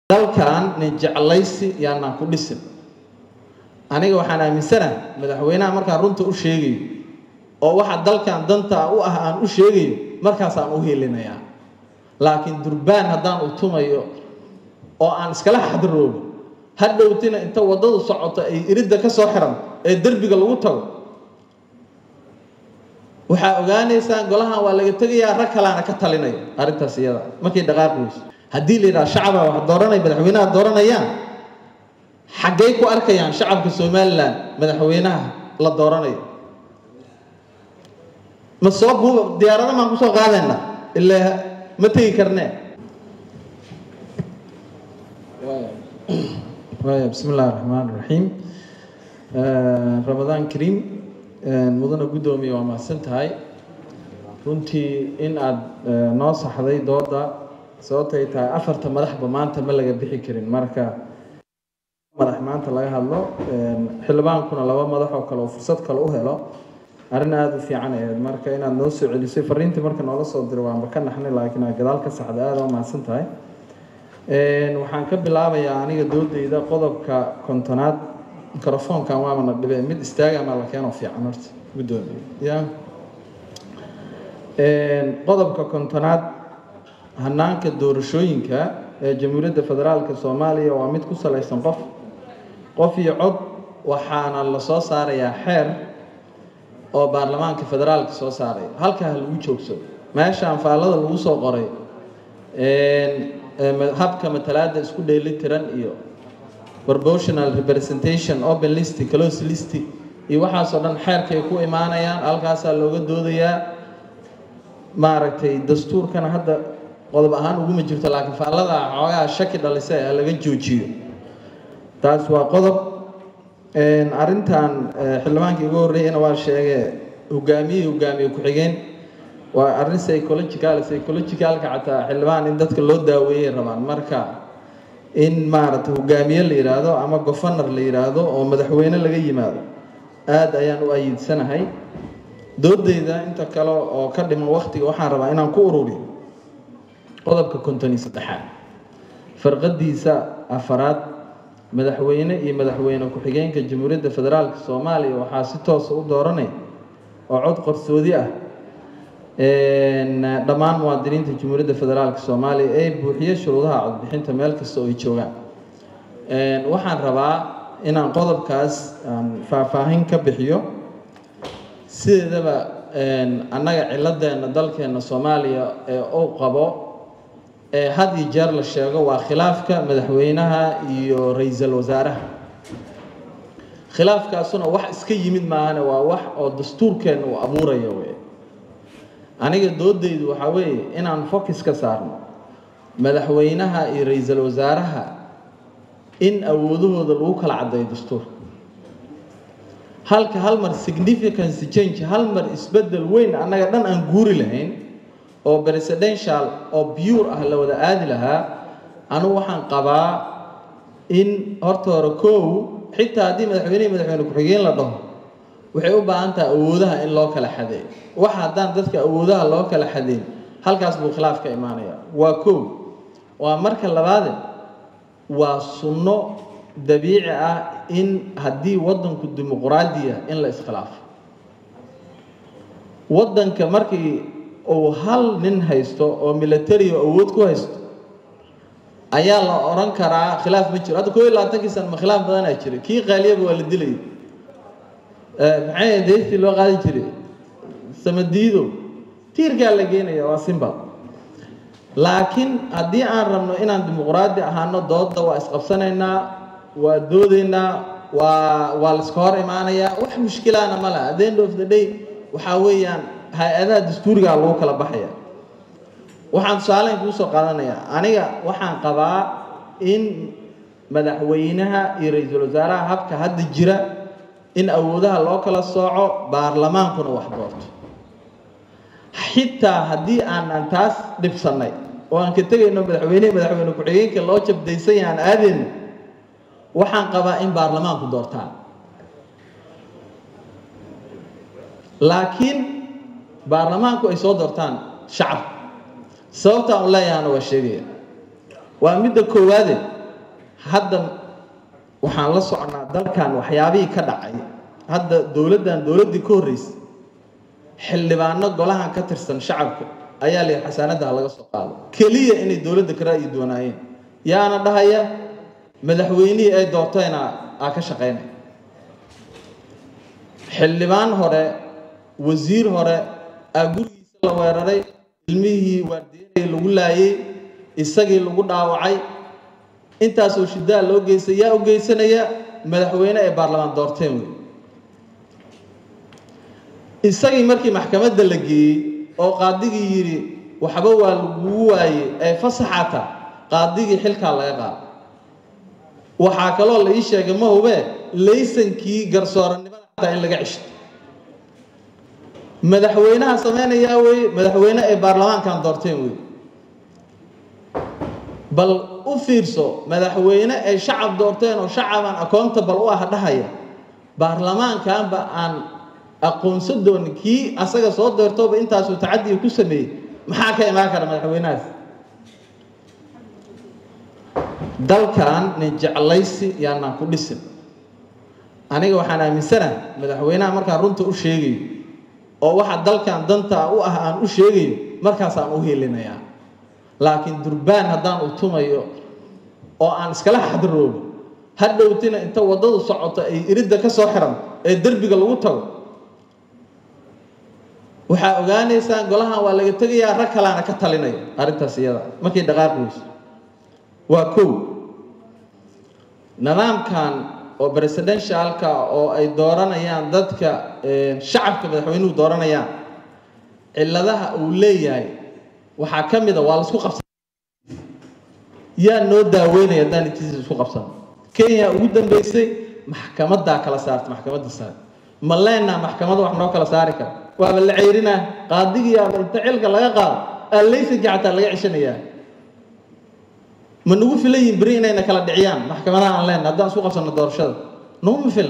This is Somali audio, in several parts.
dalkan nin jeclaysi yaanaan ku dhisin aniga waxaan aaminsanaha madaxweynaha markaan runta u sheegayo oo waxa dalkan danta u ah aan u sheegayo markaasaan u helinayaa laakiin durbaan haddaan u tumayo oo aan iskala xadroobo hadhowtina inta waddadu socoto ay iridda ka soo xiran ee derbiga lagu tago waxaa ogaanaysaan golahan waa laga tegayaa rag kalaana ka talinayo arrintaas iyada markay dhaqaaqi weyso haddii la yidhaha shacaba wax dooranay madaxweynaha dooranayaan xaggay ku arkayaan shacabka somalilan madaxweynaha la dooranayo ma soo buuba diyaarada maan kusoo qaadayna ilaa ma tegi karnee waaya bismi illahi raxmaan raxiim ramadaan kariim mudana guddoomiye waa mahadsan tahay runtii in aada noo saxday dooda sababtay tahay afarta madaxba maanta ma laga bixi karin marka madax maanta laga hadlo xildhibaankuna laba madax oo kale oo fursad kale u helo arrin aada u fiican ahayd marka inaad noo soo celisay fariintii marka noola soo diro waanba ka naxnay laakiin aad gadaal ka saxda aada u mahadsan tahay waxaan ka bilaabayaa aniga doodeyda qodobka kontonaad microfoonkan waamana dhibe mid istaaga maa la keenoo fiican horta guddoomiye ya qodobka kontonaad hanaanka doorashooyinka ee jamhuuriyadda federaalka soomaaliya waa mid ku salaysan qof qof iyo cod waxaana la soo saarayaa xeer oo baarlamaanka federaalka soo saaraya halkaa ha lagu joogsado meeshaan faallada lagu soo qoray habka matalaada isku dheeli tiran iyo proportional representation open list close list iyo waxaasoo dhan xeerkay ku imaanayaan halkaasaa looga doodayaa maaragtay dastuurkana hadda qodob ahaan uguma jirto laakiin faallada xoogaa shaki dhalisa ee laga joojiyo taas waa qodob arrintan xildhibaankii igu horreeyana waa sheegee hogaamiyey hogaamiye ku-xigeen waa arrin psychological psychologicalka xataa xildhibaan in dadka loo daaweeyay rabaan marka in maaragtay hogaamiye la yidhaahdo ama gofanar la yidhaahdo oo madaxweyne laga yimaado aada ayaan u ayiidsanahay doodeyda inta kale oo ka dhiman waktiga waxaan rabaa inaan ku ururiyo qodobka konton iyo saddexaad farqadiisa afaraad madaxweyne iyo madaxweyne ku-xigeenka jamhuuriyadda federaalka soomaaliya waxaa si toosa u dooranay oo cod qarsoodi ah dhammaan muwaadiniinta jamhuuriyadda federaalka soomaaliya ee buuxiye shuruudaha codbixinta meel kasta oo ay joogaan waxaan rabaa inaan qodobkaas aan faahfaahin ka bixiyo sideedaba annaga ciladeena dalkeena soomaaliya ee uu qabo ee had iyo jeer la sheego waa khilaafka madaxweynaha iyo ra-iisul wasaaraha khilaafkaasuna wax iska yimid maahane waa wax oo dastuurkeena uu abuuraya wey aniga doodeydu waxaa weeye inaan focus ka saarno madaxweynaha iyo ra-iisul wasaaraha in awoodahooda lagu kala caddeeyo dastuurka halka hal mar significance change hal mar isbedel weyn annaga dhan aan guuri lahayn oo presidential oo pure ah la wada aadi lahaa anugu waxaan qabaa in horta hore kow xitaa haddii madaxweynehi madaxweyne ku-xigeen la dhaho waxay u baahan tahay awoodaha in loo kala xadeeyo waxa haddaan dadka awoodaha loo kala xadeyn halkaas buu khilaaf ka imaanaya waa kow waa marka labaade waa sunno dabiici ah in haddii waddanku dimuqraadiya in la iskhilaafo waddanka markii uu hal nin haysto oo military oo awood ku haysto ayaa la odhan karaa khilaaf ma jiro hadda koo iyo labaatankii sana ma khilaaf badanaa jira kii qaaliyaba waa la dilay maxay deystii loo qaadi jiray samadiido tiirkaa la geenaya waa simbal laakiin haddii aan rabno inaan dimuqraadi ahaano dooda waa isqabsanaynaa waa doodaynaa waa waa laiska hor imaanayaa wax mushkilaana ma laha at the end of the day waxaa weeyaan hay-adaha dastuurigaa lagu kala baxaya waxaan tusaaleyn kuu soo qaadanayaa aniga waxaan qabaa in madaxweynaha iyo ra-iisul wasaaraha habka hadda jira in awoodaha loo kala sooco baarlamaankuna wax doorto xitaa haddii aanan taas dhibsannay oo aan ka tegayno madaxweynehi madaxweyne ku-xigeenka loo jabdaysay aan aadayno waxaan qabaa in baarlamaanku doortaan laakiin baarlamaanku ay soo doortaan shacabka sababtaan u leeyahana waa sheegaya waa midda koowaade hadda waxaan la socnaa dalkan waxyaabihii ka dhacay hadda dowladdan dowladdii ka horreysay xildhibaano golahan ka tirsan shacabka ayaa la yidhi xasaanadda laga soo qaado keliya inay dowladda ka ra'yi doonaayeen yaana dhahaya madaxweynihii ay doortayna aa ka shaqaynay xildhibaan hore wasiir hore aa gurigiisa la weeraray ilmihii waardiyanayay lagu laayay isagii lagu dhaawacay intaasoo shidaa loo geystay yaa u geysanaya madaxweyne ay baarlamaan doorteen wey isagii markii maxkamadda la geeyey oo qaadigii yidhi waxba waa lagugu waaye ee fasaxata qaadigii xilkaa laga qaado waxaa kaloo la ii sheegay ma hubee laysankii garsooranimada xataa in laga ceshto madaxweynaha samaynayaa weye madaxweyne ay baarlamaankan doorteen wey bal u fiirso madaxweyne ay shacab doorteen oo shacabaan accountable u ah dhahaya baarlamaankanba aan aqoonsan doonin kii asaga soo doortooba intaasuu tacadiga ku sameeyey maxaa ka imaan kara madaxweynahaas dalkan nin jeclaysi yaanaan ku dhisin aniga waxaan aaminsanaha madaxweynaha markaan runta u sheegayo oo waxa dalkan danta u ah aan u sheegayo markaasaan u hiilinayaa laakiin durbaan haddaan u tumayo oo aan iskala xadiroobo hadhowtina inta waddadu socoto ay iridda ka soo xiran ee derbiga lagu tago waxaa ogaanaysaan golahan waa laga tegayaa rag kalaana ka talinaya arrintaas iyada markay dhaqaaqi weyso waa kow nidaamkan oo presidentialka oo ay dooranayaan dadka shacabka madaxweynuhu dooranayaan cilladaha uu leeyahay waxaa ka mid a waa laisku qabsan yaa noo daaweynaya haddaan intiisa isku qabsan kenya ugu dambeysay maxkamadaa kala saarta maxkamadda sare ma leenaa maxkamada wax noo kala saari kara waaba la ceyrinaa qaadigiiaba inta cilka laga qaado allaysanki xataa laga ceshanayaa ma nagu filan yihin beri inayna kala dhiciyaan maxkamadaha aan leenna haddaan isku qabsanno doorashada naguma filan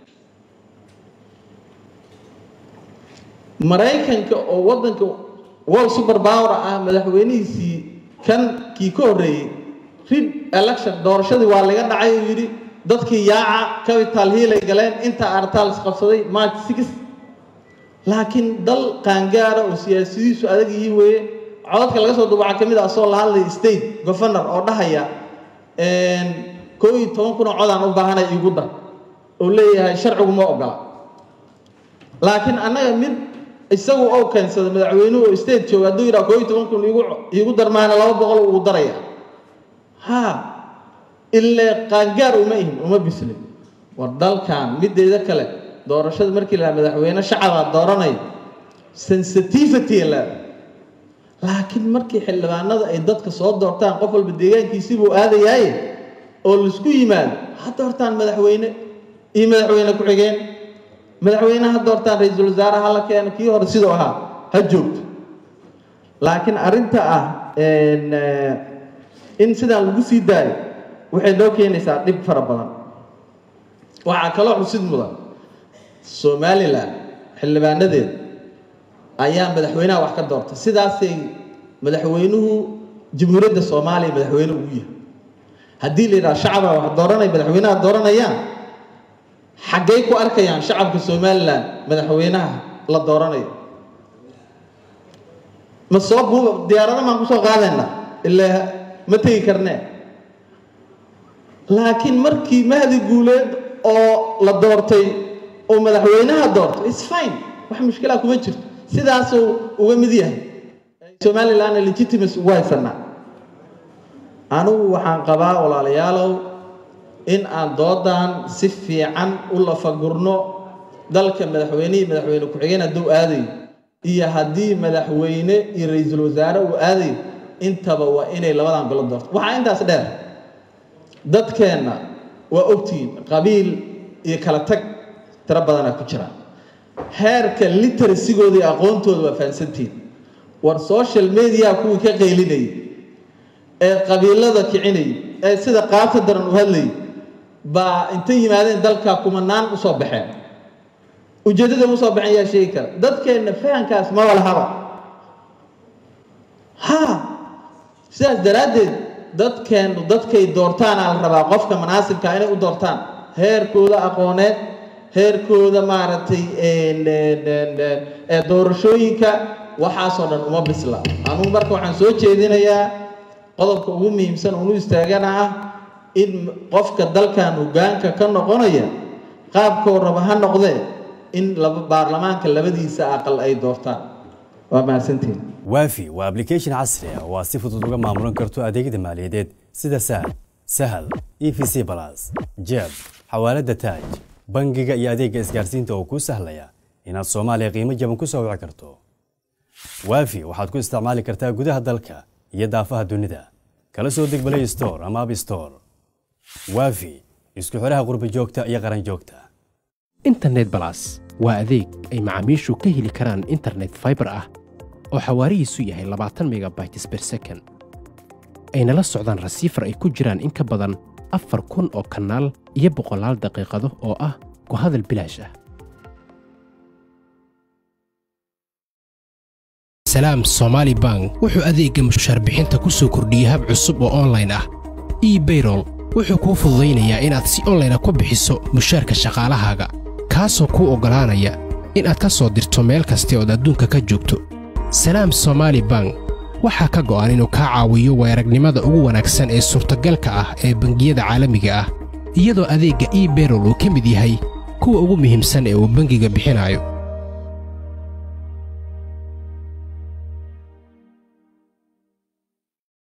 maraykanka oo waddanka world super power ah madaxweynihiisii kan kii ka horreeyey rid election doorashadii waa laga dhacay uu yidhi dadkii yaaca capital hiilay galeen intaa artaals qabsaday march six laakiin dal qaangaara oo siyaasadiisu adag yihiin weeye codadka laga soo duba waxaa ka mid ah asoo la hadlaya state governor oo dhahaya koo iyo toban kun oo codaan u baahanay iigu dar oo leeyahay sharcigu ma ogola laakiin annaga mid isagu oo keensada madaxweynuhu oo state jooga hadduu yidhaha koo iyo toban kun iigu iigu darmaana laba boqol ugu daraya ha illee qaangaar uma ihin uma bislin war dalkan mideeda kale doorashada markii la madaxweyne shacabaa dooranay sensitivity la laakiin markii xildhibaanada ay dadka soo doortaan qof walba deegaankiisii buu aadayaaye oo laisku yimaado ha doortaan madaxweyne iyo madaxweyne ku-xigeen madaxweyne ha doortaan ra-iisul wasaare ha la keeno kii hore sidoo ahaa ha joogto laakiin arrinta ah in sidaan lagu sii daayo waxay noo keenaysaa dhib fara badan waxaa kaloo xusid mudan somalilan xildhibaanadeeda ayaa madaxweynaha wax ka doortay sidaasay madaxweynuhu jamhuuriyadda soomaaliya madaxweyne ugu yahay haddii la yidhaha shacabaa wax dooranay madaxweynaha dooranayaan xaggay ku arkayaan shacabka somalilan madaxweynaha la dooranayo ma soo buuba diyaarada maan kusoo qaadayna ilaa ma tegi karnee laakiin markii mahdi guuleed oo la doortay oo madaxweynaha doortay is fine wax mushkilaa kuma jirto sidaasuu uga mid yahay somalilandna legitimacy ugu haysanaa anigu waxaan qabaa walaalayaalow in aan doodan si fiican u lafagurno dalka madaxweynihii madaxweyne ku-xigeen hadduu aadayo iyo haddii madaxweyne iyo ra-iisul wasaare uu aadayo intaba waa inay labadan bilo doorto waxaa intaas dheer dadkeenna waa ogtihiin qabiil iyo kala tag tiro badanaa ku jira heerka literasigooda iyo aqoontooda waa fahansantihiin war social media kuwii ka qaylinayay ee qabiilada kicinayay ee sida qaabta daran u hadlayay baa intay yimaadeen dalka kumanaan usoo baxeen ujeeddada usoo baxeen yaa sheegi kara dadkeenna fahankaas ma walahaba ha sidaas daraaddeed dadkeennu dadkay doortaana la rabaa qofka manaasibka inay u doortaan heerkooda aqooneed heerkooda maaragtay doorashooyinka waxaasoo dhan uma bisla anugu marka waxaan soo jeedinayaa qodobka ugu muhiimsan unu istaagana ah in qofka dalkan hoggaanka ka noqonaya qaabkoo raba ha noqdee in laba baarlamaanka labadiisa aqal ay doortaan waa mahadsantiin waafi waa application casri ah oo aad si fudud uga maamulan karto adeegyada maaliyadeed sida sahal sahal e v c balas jeeb xawaalada taaj bangiga iyo adeegga isgaarsiinta oo kuu sahlaya inaad soomaaliya qiimo jaban ku soo wici karto waafi waxaad ku isticmaali kartaa gudaha dalka iyo daafaha dunida kala soo deg balay store ama ab store waafi isku xidhaha qurba joogta iyo qaran joogta internet balas waa adeeg ay macaamiishu ka heli karaan internet faibar ah oo xawaarihiisu yahay labaatan megabytes ber second ayna la socdaan rasiifar ay ku jiraan in ka badan afar kun oo kanaal iyo boqolaal daqiiqado oo ah ku hadal bilaash ah salaam somaali bank wuxuu adeegga mushaar bixinta ku soo kordhiyey hab cusub oo onlayn ah ebayrol wuxuu kuu fududaynayaa inaad si onlayna ku bixiso mushaarka shaqaalahaaga kaasoo kuu oggolaanaya inaad ka soo dirto meel kasta ood adduunka ka joogto salaam somaali bank waxaa ka go'an inuu kaa caawiyo weeragnimada ugu wanaagsan ee suurtagalka ah ee bangiyada caalamiga ah iyadoo adeegga ebayrol uu ka mid yahay kuwa ugu muhiimsan ee uu bangiga bixinayo